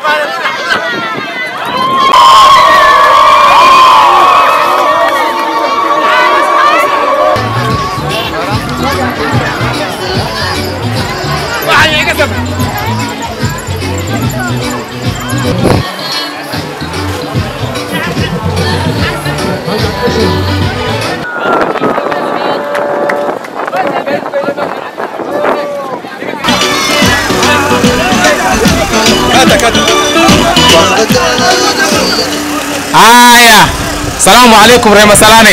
haya salaamu calaykum reemasalani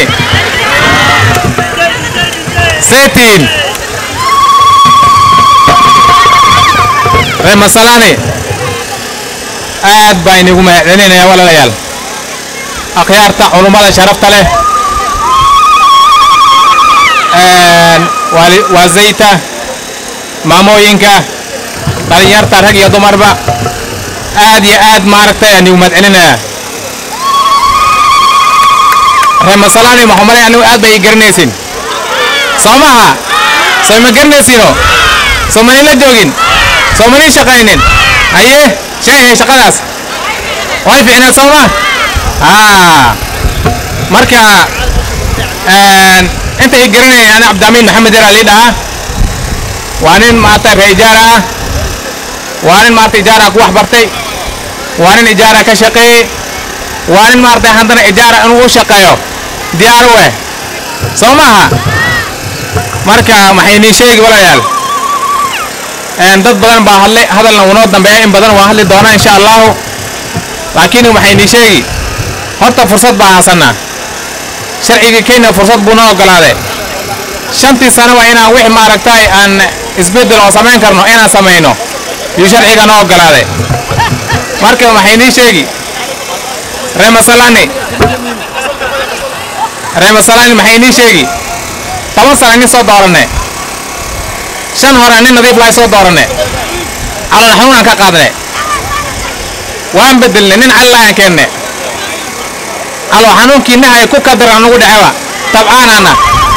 setiin reemasalani aad baa inigu mahadcelinaya walaalayaal akhyaarta culummada sharafta leh waali- waa zayta maamooyinka dhalinyarta rag iyo dumarba aad iyo aad maaragtay anigu mahadcelinaya reemasalani maxuu malay anigu aad bay ii garanaysin soo maha soo ma garanaysiino soo manila joogin soo manii shaqaynin haye sheegay shaqadaas way fiicnaad soo ma haa marka een, inta ii garanaya ani cabdamiin maxamed yar alii dhahaa waa nin maarata ree ijaara ah waa nin maarata ijaara ku wax bartay waa nin ijaara ka shaqeeyey waa nin maarata haddana ijaara inuu u shaqeeyo diyaar u eh soo maaha marka maxay nii sheegi walaalayaal een, dad badan baa hadlay hadalna unoo dambeeya in badan waa hadli doonaa insha allahu laakiin waxay nii sheegi horta fursad baa hasanaa sharcigii kenya fursad buu noo ogolaaday shantii sano waa inaan wix maaragtay aan isbeddel oo samayn karno inaan samayno yuu sharciga noo ogolaaday marka waxay nii sheegi reemasalani reemasalani maxay nii sheegi toban sana nin soo dooranne shan hore nin nadiif lahay soo dooranne calool xanuun aan ka qaadne waan bedelne nin cali lahaan keenne calool xanuunkii nahay ku kadar anugu dhaceba tabcaanaana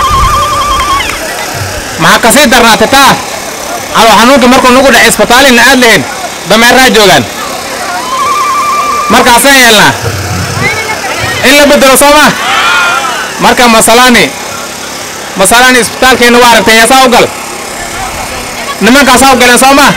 maxaa kasii darnaatay taa calool xanuunkii markuu nagu dhacay isbitaalina aad lahayn dameeraa joogaan markaasaan yeelnaa in la bedelo soo ma marka masalani masalani isbitaalkeena waa aragtay yaasaa u gal nimankaasaa u galeen soo ma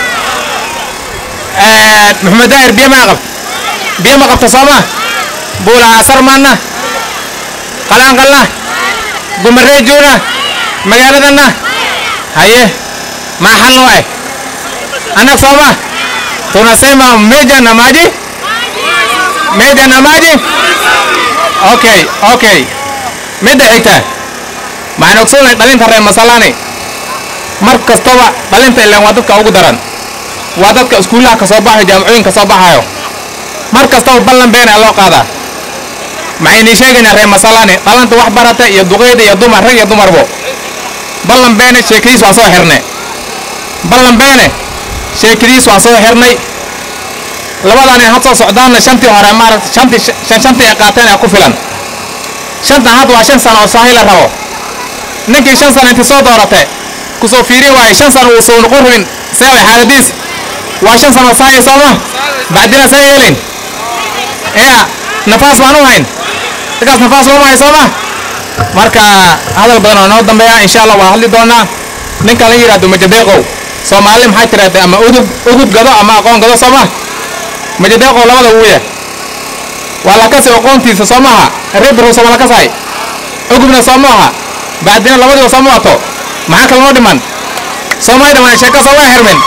maxamed daahir biyo maa qabta biyo ma qabta soo ma buulaha sarmaanna qalaanqalna gumareejuuna magaaladanna haye maa xal noo eh anag soo ma tunasema meja na maji meja na maji okay okay midda xigta maxaan ogsoonay dhalinta reer masalani mar kastaba dhalinta ilaan waa dadka ugu daran waa dadka iskuullaha ka soo baxayo jaamacooyinka soo baxayo mar kastaba ballan beena loo qaadaa maxay nii sheegaynaa reer masalani dhalanta wax barata iyo duqeyda iyo dumar rag iyo dumarbo ballan beene sheekadiis waa soo xirne ballan beene sheekadiis waa soo xirnay labadan had soo socdaanna shantii hore maaragta shantii shan shantii ay qaateen ee ku filan shantan had waa shan sano oo saahi la rabo ninkii shan sano intii soo doorate kusoo fiirin waaye shan sano uu soo noqon rabin see way xaaladiis waa shan sano oo saahi sooma bacdina see yeelin ya nafaas baan u hayn dadkaas nafaas looma hay sooma marka hadal badan oo noo dambeeya insha allah waa hadli doonaa ninkan la yidhaahdo majadeeqow soomaali maxay tiraahday ama udub udub gado ama aqoon gado sooma majadeeqow labada wuuya waa lakasi aqoontiisa soo maaha rebro sooma lakasahay ugubna soo maaha bacdina labadiiba soo maato maxaa kale noo dhiman soomay dhiman sheeko soo waa xirmin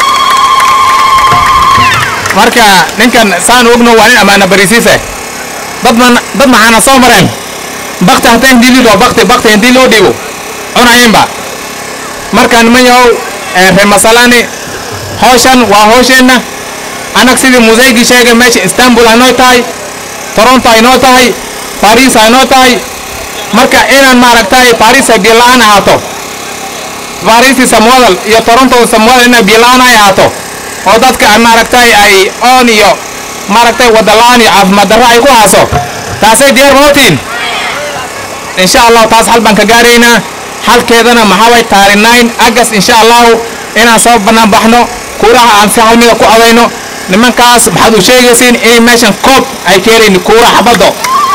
marka ninkan saan ogno waa nin ammaana bariisiise dad man dad maxaana soo mareen bakti hataa hindii liidho bakti bakti hindii loo dhiibo cunayinba marka niman yahow reer masalani hawshan waa hawsheenna anag sidii museygii sheegay meesha istanbul aynoo tahay toronto aynoo tahay paris aynoo tahay marka inaan maaragtay paris ay biyo la-aan ahaato paris samwadal iyo toronto samwadal inay biyo la-aan ay ahaato oo dadka aan maaragtay ay oon iyo maaragtay wada la-aan iyo caafimaad darro ay ku haaso taasay diyaar mootiin insha allahu taas xal baan ka gaaraynaa xalkeedana maxaa way taari nine agas insha allahu inaan soo bannaan baxno kuuraha aan si hal mida ku codayno nimankaas maxaad u sheegaysiin inay meeshan koob ay ka helayn kuura xabaddo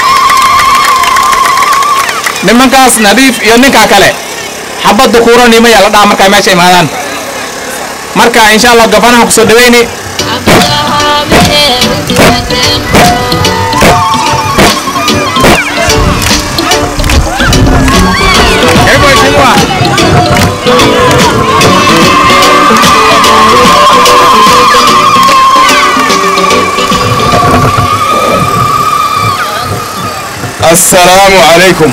nimankaas nadiif iyo ninkaa kale xabadda kuura nimaya la dhaha markay meesha imaadaan marka insha allah gabanaha kusoo dhaweyni Karibu mheshimiwa. السلام عليكم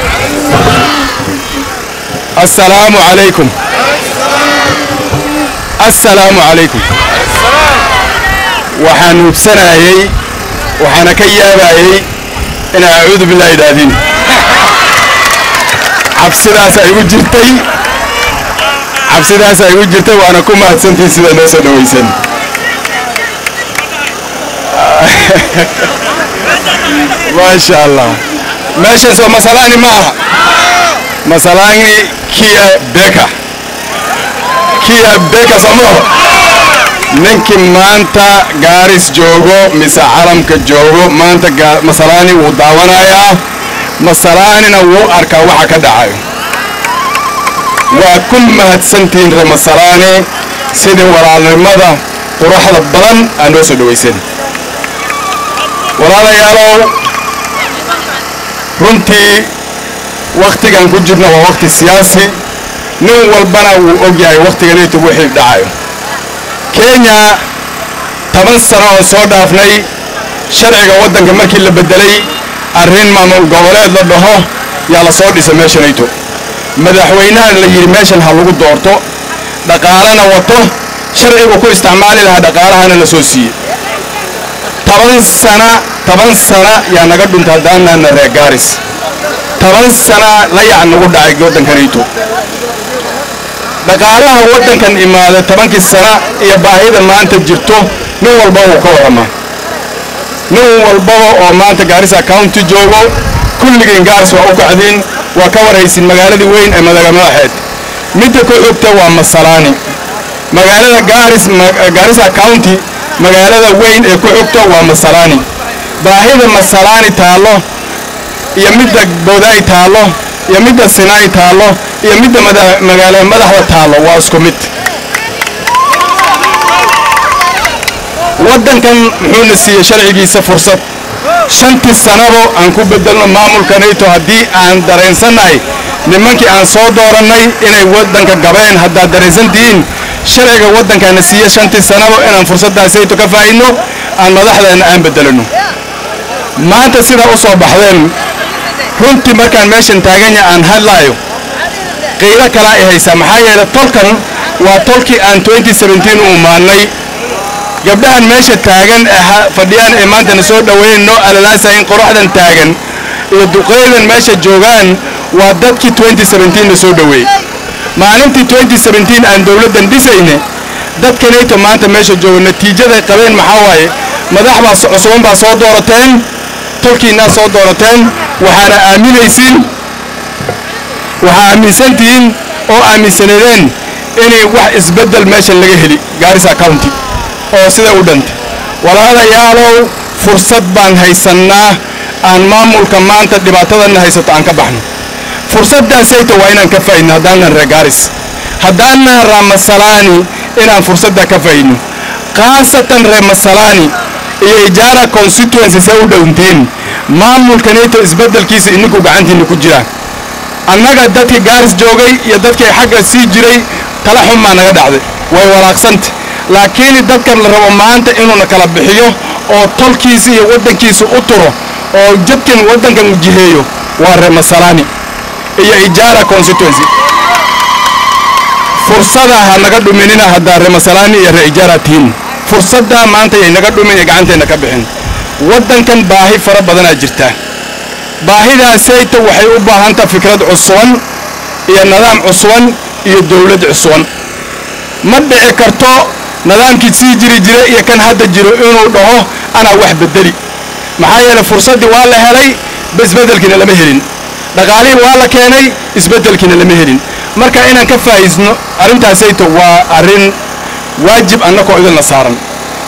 السلام عليكم السلام عليكم waxaan hubsanayay waxaana ka yaabayay inaa acuudu billah idhaahdiin cabsidaas ay igu jirtay cabsidaas ay igu jirtay waana ku mahadsantihin sida noo soo dhawaysan maasha allah meeshan soo masalaani ma aha masalaani kia beka kia beka somoo ninkii maanta gaaris joogo mise calamka joogo maanta gaa- masalaani wuu daawanayaa masalaanina wuu arkaa waxa ka dhacayo waa ku mahadsantihiin reer masalaani sidii walaalnimada quruxda badan aa noo soo dhawaysan walaalayaalow runtii wakhtigan ku jirna waa wakhti siyaasi nin walbana wuu og yahay wakhtiganaytu wixii dhacayo kenya toban sano oo soo dhaafnay sharciga waddanka markii la beddelay arrin maamul goboleed la dhaho yaa la soo dhisa meeshanayto madaxweynaha la yidhi meeshan ha lagu doorto dhaqaalana wato sharcigu ku isticmaali lahaa dhaqaalahana la soo siiyey toban sana toban sana yaa naga dhuntay haddaanaana reer gaaris toban sana layac nagu dhacay waddankanayto dhaqaalaha waddankan imaaday tobankii sana iyo baahida maanta jirto nin walbaba wuu ka warramaa nin walbaba oo maanta gaarisa county joogo kulligiin gaaris waa u kacdiin waa ka warhaysin magaaladii weyn ee madaga madaxeed midda ku xigta waa masalaani magaalada gaaris ma- gaarisa county magaalada weyn ee ku xigta waa masalaani baahida masalaani taallo iyo midda boodaay taallo iyo midda sinaay taallo iyo midda mada- magaalada madaxda taallo waa isku mid waddankan muxuuna siiyey sharcigiisa fursad shantii sanabo aan ku bedelno maamulkanayto haddii aan dareensannahay nimankii aan soo doorannay inay waddanka gabeen haddaad dareensantihiin sharciga waddankaana siiye shantii sanabo inaan fursaddaasayto ka faa'idno aan madaxdeena aan bedelano maanta sidaa u soo baxdeen runtii markaan meeshan taaganya aan hadlaayo qiilo kalaa i haysaa maxaa yeelay tolkan waa tolkii aan 2017 u imaannay gabdhahan meesha taagan ee ha- fadhiyaan ee maantana soo dhoweyn noo alalaasayin qoraxdan taagan iyo duqeydan meesha joogaan waa dadkii 2017 na soo dhoweeyey maalintii 2017 aan dowladdan dhisayne dadkanayto maanta meesha jooga natiijaday qabeen maxaa waaye madax baa so- cusuban baa soo doorateen tolkiinaa soo doorateen waxaana aaminaysiin waxaa aaminsantihiin oo aaminsaneedeen inay wax isbeddel meeshan laga heli gaarisa county oo sida u dhantay walaalayaalow fursad baan haysannaa aan maamulka maanta dhibaatadanna haysato aan ka baxno fursaddaasayta waa inaan ka faa'idno haddaanan reer gaaris haddaanan raamasalaani inaan fursadda ka faa'idno khaasatan reer masalaani iyo ijaara constituency see u dhowntiin maamulkanayto isbeddelkiisa ininku gacantiinna ku jira annaga dadkii gaaris joogay iyo dadkii xagga sii jiray tala xun baa naga dhacday way walaaqsanta laakiin dadkan la rabo maanta inuuna kala bixiyo oo tolkiisa iyo waddankiisa u turo oo jadkan waddankan u jiheeyo waa reer masalaani iyo ijaara constituency fursada ha naga dhuminina haddaa reer masalaani iyo reer ijaara tihiin fursadda maanta yay naga dhumin ee gacanteenna ka bixin waddankan baahi fara badanaa jirta baahidaasayta waxay u baahantaa fikrad cusuban iyo nidaam cusuban iyo dowlad cusuban ma dhici karto nidaamkii sii jiri jira iyo kan hadda jiro inuu dhaho anaa wax bedeli maxaa yeelay fursaddii waa la helay isbeddelkiina lama helin dhaqaalihii waa la keenay isbeddelkiina lama helin marka inaan ka faa'iisno arrintaasayto waa arrin waajib annakoo idinla saaran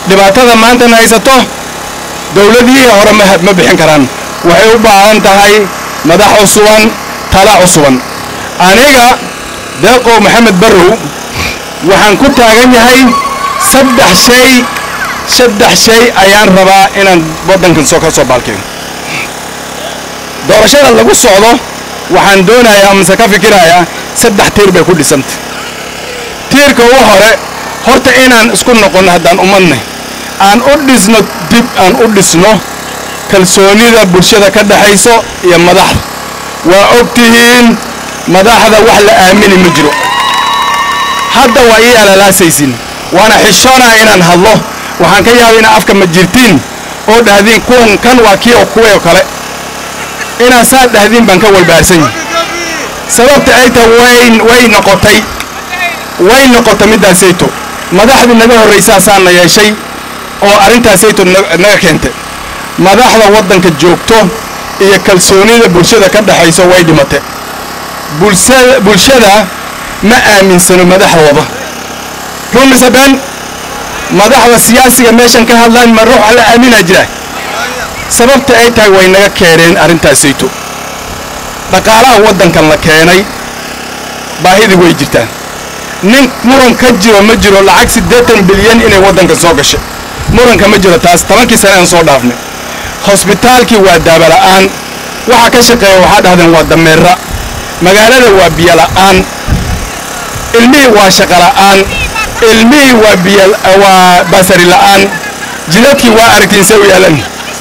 dhibaatada maantana haysato dowladihii hore ma ma bixin karaan waxay u baahan tahay madax cusuban tala cusuban aniga deeqow maxamed barrow waxaan ku taagan yahay saddex shay saddex shay ayaan rabaa inaan waddankan soo ka soo baalkeeno doorashada lagu socdo waxaan doonayaa mase ka fikirayaa saddex tiir bay ku dhisantay tiirka ugu hore horta inaan isku noqonno haddaan ummadnay aan u dhisno dib aan u dhisno kalsoonida bulshada ka dhaxayso iyo madaxda waa og tihiin madaxda wax la aamini ma jiro hadda waa ii alalaasaysin waana xishoonaa inaan hadlo waxaan ka yaabay inaa afka ma jirtiin oo dhahdiin kuwan kan waa kii oo kuway oo kale inaad saa dhahdiin baan ka walbaarsan yahay sababta ay tahay way way noqotay way noqotay middaasayto madaxdii naga horraysaasaana yeeshay oo arrintaasayto naga keentay madaxda waddanka joogto iyo kalsoonida bulshada ka dhaxayso way dhimatay bulshada bulshada ma aaminsano madaxdooda run mise been madaxda siyaasiga meeshan ka hadlaan ma ruux la aaminaa jira sababta ay tahay way naga keeneen arrintaasayto dhaqaalaha waddankan la keenay baahidii way jirtaa nin muran ka jiro ma jiro lacag siddeetan bilyan inay waddankan soo gashay muranka ma jiro taas tobankii sane aan soo dhaafnay hosbitaalkii waa daabala'aan waxa ka shaqeeya waxaa dhahdeen waa dameera magaalada waa biyola'aan ilmihii waa shaqola'aan ilmihii waa biyo waa basari la'aan jidadkii waa aragtiin see u yaalan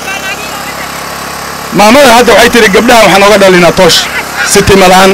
maamada hadda waxay tihi gabdhaha waxaan oga dhalinaa toosh sitimalaan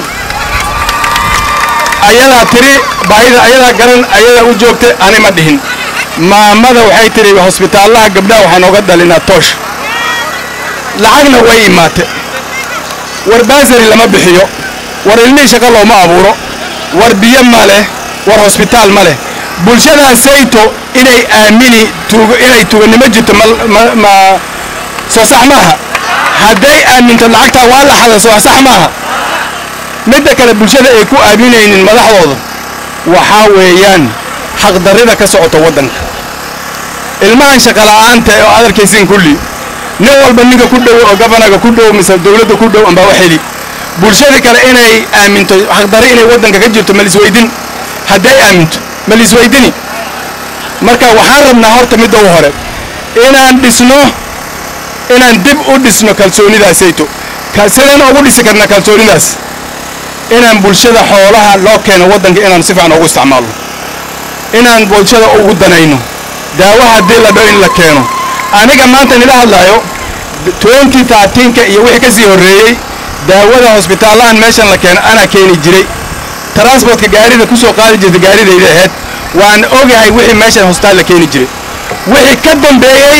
ayadaa tiri baahida ayadaa garan ayadaa u joogtay ani ma dhihin maamada waxay tihi hosbitaallaha gabdhaha waxaan oga dhalinaa toosh lacagna way imaate war baasari lama bixiyo war ilmihii shaqo looma abuuro war biyo ma leh war hosbitaal ma leh bulshadaasayto inay aamini tuugo inay tuuganimo jirto ma ma ma soo sax maaha hadday aaminto lacagtaa waa la xada soo sax maaha midda kale bulshada ay ku aaminaynin madaxdooda waxaa weeyaan xaqdarrida ka socota waddanka ilmahan shaqola'aanta oo aad arkaysiin kulli nin walba ninka ku dhow oo gabanaga ku dhow mise dowladda ku dhow ambaa wax heli bulshada kale inay aaminto xaqdarri inay waddanka ka jirto ma lisweydin hadday aaminto ma lisweydini marka waxaan rabnaa horta midda u hore inaan dhisno inaan dib u dhisno kalsoonidaasayto sidaan ugu dhisi karna kalsoonidaas inaan bulshada xoolaha loo keeno waddanka inaan si fiican ugu isticmaalno inaan bulshada ugu danayno daawo haddii la dho in la keeno aniga maanta nila hadlaayo twenty thirteenka iyo wixii ka sii horreeyey daawada hosbitaallahan meeshan la keeno anaa keeni jiray transportka gaarida ku soo qaadi jirta gaaridayda ahayd waan ogahay wixii meeshan hosbitaal la keeni jiray wixii ka dambeeyey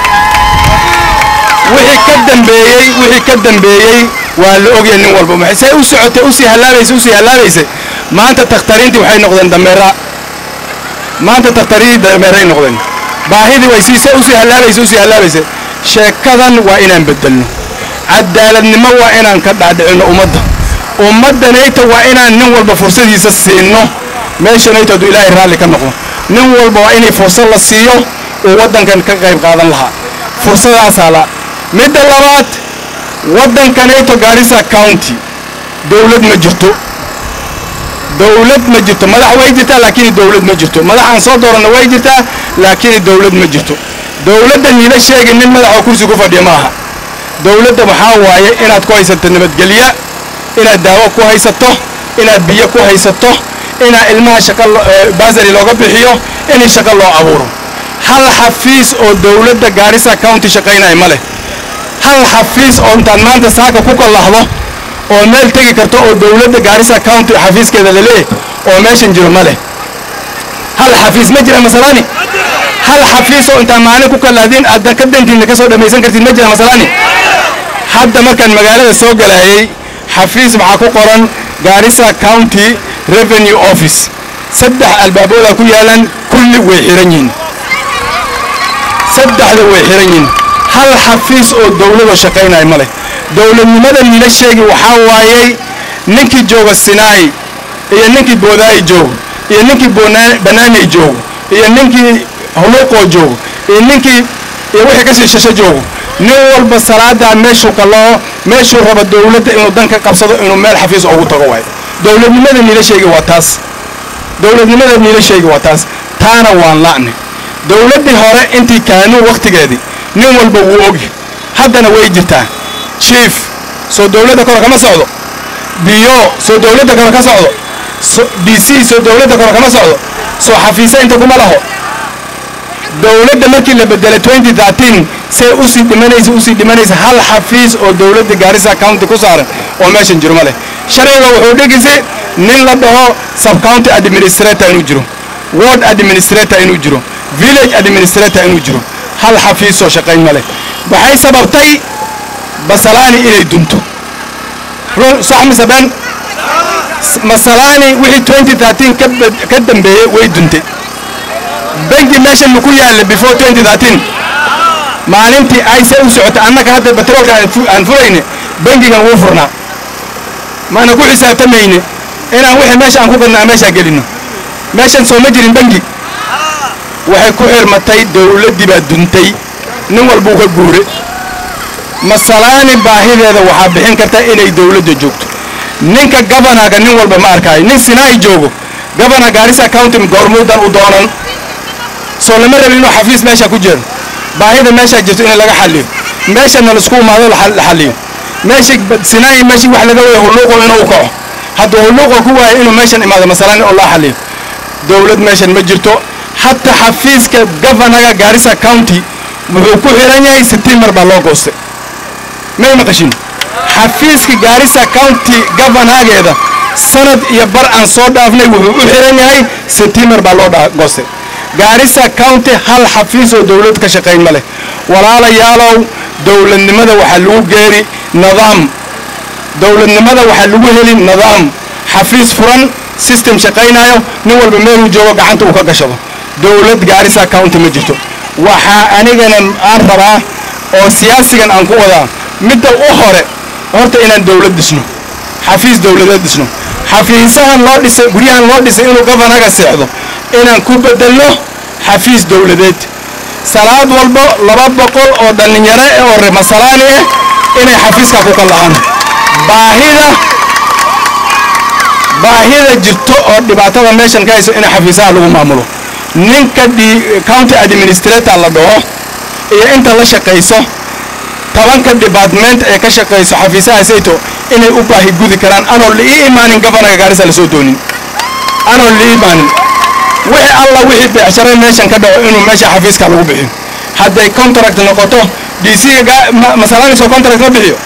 wixii ka dambeeyey wixii ka dambeeyey waa la ogyahay nin walba maxay say u socotay usii hallaabaysa usii hallaabaysa maanta takhtariintii waxay noqdeen dameera maanta takhtaridii dameeray noqdeen baahidii way sii usii hallaabaysa usii hallaabaysa sheekadan waa inaan bedelno cadaaladnimo waa inaan ka dhaadhicinno ummadda ummaddanayta waa inaan nin walba fursadiisa siinno meeshanayta hadduu ilaahay raalli ka noqdo nin walba waa inay fursad la siiyo uu waddankan ka qayb qaadan lahaa fursadaasaa la midda labaad waddankanayto gaarisa county dowlad ma jirto dowlad ma jirto madax way jirtaa laakiin dowlad ma jirto madax aan soo dooranna way jirtaa laakiin dowlad ma jirto dowladda niila sheegi nin madaxoo kursi ku fadhiya ma aha dowladda waxaa waaye inaad ku haysato nabadgelya inaad daawo ku haysato inaad biyo ku haysato inaa ilmaha shaqa basari looga bixiyo in shaqo loo abuuro hal xafiis oo dowladda gaarisa county shaqaynaya ma leh hal xafiis oo intaad maanta saaka ku kallahdo oo meel tegi karto oo dowladda gaarisa county xafiiskeeda laleeyahy oo meeshan jiro ma leh hal xafiis ma jira masalani hal xafiis oo intaa maalin ku kallahdiin aad ka dantiinna ka soo dhammaysan kartiin ma jira masalani hadda markaan magaalada soo galaayay xafiis waxaa ku qoran gaarisa county revenue office saddex albaaboodaa ku yaalan kulli way xiran yihiin saddexda way xiran yihiin hal xafiis oo dowlada shaqaynaya ma leh dowladnimada nila sheegi waxaa waayey ninkii jooga sinaai iyo ninkii boodaayi joogo iyo ninkii banaanay joogo iyo ninkii huluuqoo joogo iyo ninkii iyo wixii ka sii shasho joogo nin walba salaadaa meeshuu kaloo meeshuu raba dowladda inuu dan ka qabsado inuu meel xafiis ugu tago waayo dowladnimada niila sheegi waa taas dowladnimada niila sheegi waa taas taana waan la'ni dowladdii hore intii kaanuu wakhtigeedii nin walba wuu ogi haddana way jirtaa chief soo dowladda kore kama socdo biyo soo dowladda kore ka socdo d c soo dowladda kore kama socdo soo xafiise inta kuma laho dowladda markii la bedelay say usii dhimanaysa usii dhimanaysa hal xafiis oo dowladda gaarisa county ku saaran oo meeshan jiro ma leh sharciga wuxuu dhigisi nin la dhaho subcounty administrator inuu jiro ward administrator inuu jiro village administrator inuu jiro hal xafiisoo shaqayn ma leh waxay sababtay basalaani inay dunto sax mise ben masalaani wixii ka dambeeyey way duntay bangi meeshan maku yaalla before maalintii ayse u socota annaga hadda batroolka aan furayne bangigan wuu furnaa maana ku xisaabtamayne inaan wixii meesha aan ku gadno aan meeshaa gelinno meeshan soo ma jirin bangi waxay ku xirmatay dowladdii baa duntay nin walbuu ka guure masalaani baahideeda waxaa bixin karta inay dowladda joogto ninka gabanaga nin walba ma arkaayo nin sinaa'i joogo gabana gaarisa county goormuudan u doonan soo lama rabin inuu xafiis meesha ku jiro baahida meeshaa jirto in laga xaliyo meeshana laisku imaado la xaliyo meesha sinaayi meeshii wax laga waya hulluuqo inuu kaco hadduu hulluuqo ku waayo inuu meeshan imaado masalan oo loo xaliyo dowlad meeshan ma jirto hataa xafiiska gavanaga gaarisa county wuxuu ku xiran yahay setiimar baa loo goostay may maqashin xafiiska gaarisa county gavanageeda sanad iyo bar aan soo dhaafnay wuxuu u xiran yahay setiimar baa loo goostay gaarisa county hal xafiis oo dowlad ka shaqayn ma leh walaalayaalow dowladnimada waxaa lagu geeri nidaam dowladnimada waxaa lagu heli nidaam xafiis furan system shaqaynayo nin walba meeluu joogo gacanta uu ka gashado dowlad gaarisa county ma jirto waxaa anigana aan rabaa oo siyaasigan aan ku wadaa midda u hore horta inaan dowlad dhisno xafiis dowladeed dhisno xafiisahan loo dhisay guryahan loo dhisay inuu gavanaga seexdo inaan ku bedelno xafiis dowladeed salaad walbo laba boqol oo dhallinyaro eh oo remasalaani ah inay xafiiska ku kallahaan baahida baahida jirto oo dhibaatada meeshan ka hayso in xafiisaha lagu maamulo ninka county administrator la dhaho iyo inta la shaqayso tobanka department ee ka shaqayso xafiisaha sayto inay u baahi gudi karaan anoo liii imaanin gavanaga gaarisa la soo doonin anoo liii imaanin wixii alla wixii beecshare meeshan ka dhaco inuu meesha xafiiska lagu bixiyo hadday contract noqoto dcga masalaaniso contract ma bixiyo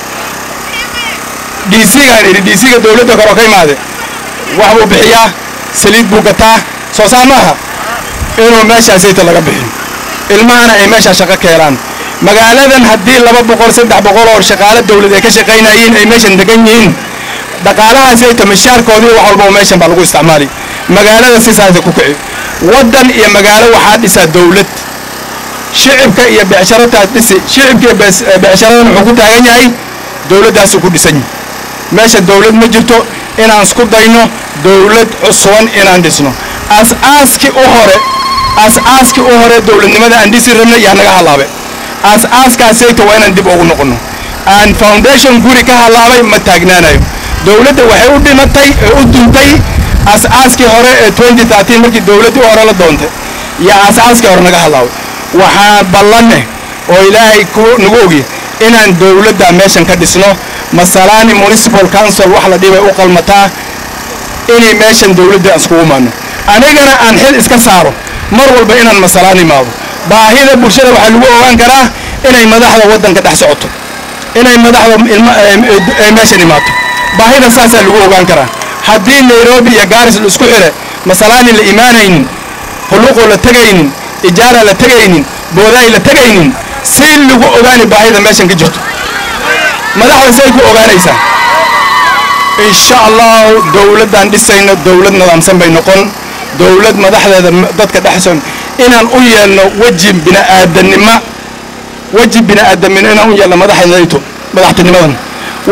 dcgaan idhi dcga dowladda kore oo ka imaade wax buu bixiyaa saliid buu gataa soo saar maaha inuu meeshaasayta laga bixiyo ilmahana ay meeshaa shaqo ka helaan magaaladan haddii laba boqol saddex boqol oo shaqaale dowlad ay ka shaqaynayeen ay meeshan degan yihiin dhaqaalahaasayta mishaarkoodii wax walba oo meeshan baa lagu isticmaali magaalada sisaasa ku kici waddan iyo magaalo waxaa dhisaa dowlad shicibka iyo becsharataa dhisi shicibka iyo becsharadan wuxuu ku taagan yahay dowladdaasuu ku dhisan yahay meesha dowlad ma jirto inaan isku dayno dowlad cusuban inaan dhisno as-aaskii u hore as-aaskii u hore dowladnimada aan dhisi rabnay yaa naga hallaabe as-aaskaasayta waa inaan dib ugu noqonno aan foundation guri ka hallaabay ma taagnaanayo dowladda waxay u dhimatay ee u duntay as-aaskii hore ee markii dowladdii u hore la doontay iyo as-aaskii hore naga hadlaaway waxaan ballanne oo ilaahay nagu ogi inaan dowladda meeshan ka dhisno masalaani municipal council wax la dhibay u qalmataa inay meeshan dowladda aan iskugu maano anigana aan xil iska saaro mar walba inaan masalaan imaado baahida bulshada waxaa lagu ogaan karaa inay madaxda waddanka dhex socoto inay madaxda meeshan imaato baahida saasaa lagu ogaan karaa haddii nairobi iyo gaaris la isku xire masalaani la imaanaynin hulluqoo la tegaynin ijaara la tegaynin boodaay la tegaynin si lagu ogaani baahida meeshan ka jirto madaxda say ku ogaanaysaa insha allahu dowladdaan dhisayno dowlad nidaamsan bay noqon dowlad madaxdeeda dadka dhexson inaan u yeelno weji bini'aadanimo weji bini'aadamino inaan u yeelno madaxdayto madaxtinimadan